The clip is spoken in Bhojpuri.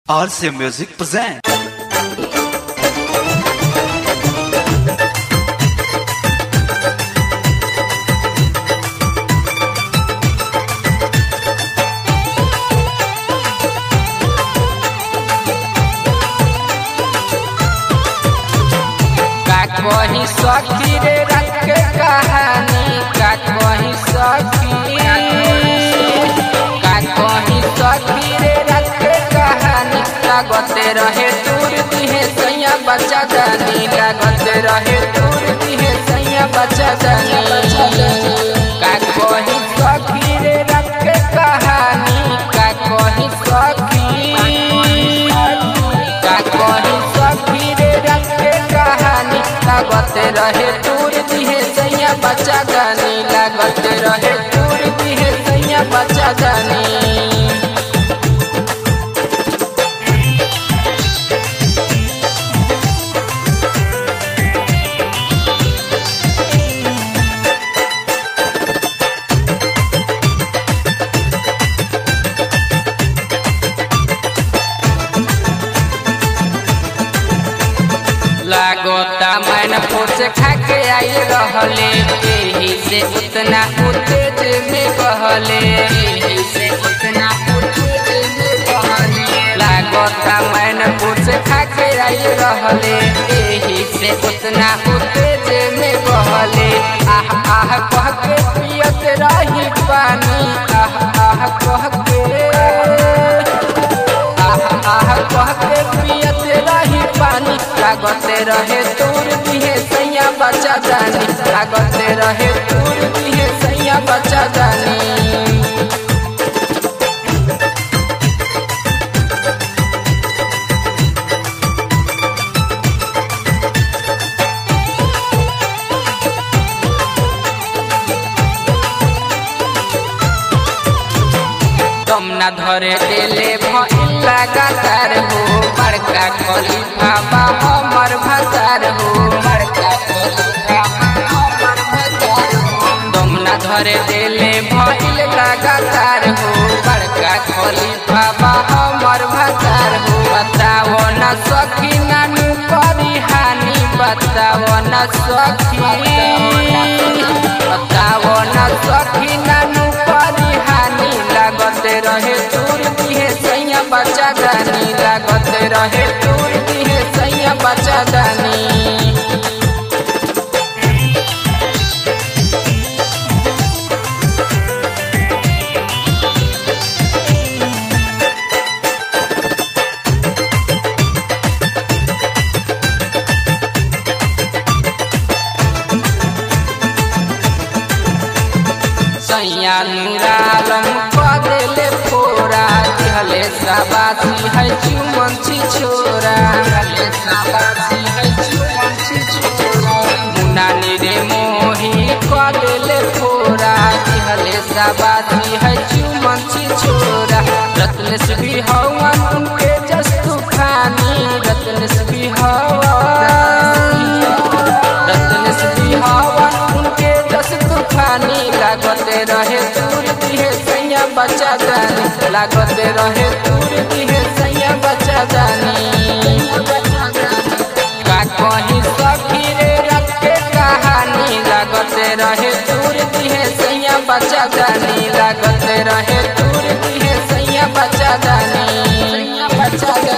RCA Music present. का कही सखी रे रख के कहानी का कही सखी का कही सखी रे रख के कहानी लागते रहे दूर दिहे सैया बच्चा जानी लागते रहे दूर दिहे सैया बच्चा जानी का कही सखी रे रख के कहानी का कही सखी का कही सखी रे रख के कहानी लागते रहे दूर दिहे सैया बच्चा जानी लागते रहे दूर दिहे सैया बच्चा जानी लागोता मैन फोर्स खा के आई रहले यही से उतना उतेज में बहले यही से उतना उतेज में बहले लागोता मैन फोर्स खा के आई रहले यही से उतना उतेज में बहले आह आह कह के पियत रही पानी आह आह कह के आह आह कह के पियत रही पानी लागते रहे दूर दिहे सैया बच्चा जानी लागते रहे दूर दिहे सैया बच्चा जानी दम न धरे देले भइल लगातार हो बड़का खलीफा बा हमर भतार हो बड़का खलीफा बा हमर भतार हो दम न धरे देले भइल लगातार हो बड़का खलीफा बा हमर भतार हो बताओ न सखी नानू करी हानि बताओ न सखी बताओ न सखी नानू करी हानि लागते रहे दूर दिहे सैया बच्चा जानी लागते रहे दूर दिहे सैया बच्चा जानी सैया नूरालम कदेले फोरा दिहले साबासी है चुमन छी छोरा दिहले साबासी है चुमन छी छोरा मुना रे मोही कदेले फोरा दिहले साबासी है चुमन छी छोरा रत्नेश भी हवन उनके जस तूफानी रत्नेश भी हवन रत्नेश भी हवन उनके जस तूफानी लागते रहे दूर दिहे सैया बच्चा जानी लागते रहे दूर दिहे सैया बच्चा जानी का कहीं सखी रे रख के कहानी लागते रहे दूर दिहे सैया बच्चा जानी लागते रहे दूर दिहे सैया बच्चा जानी सैया बच्चा जानी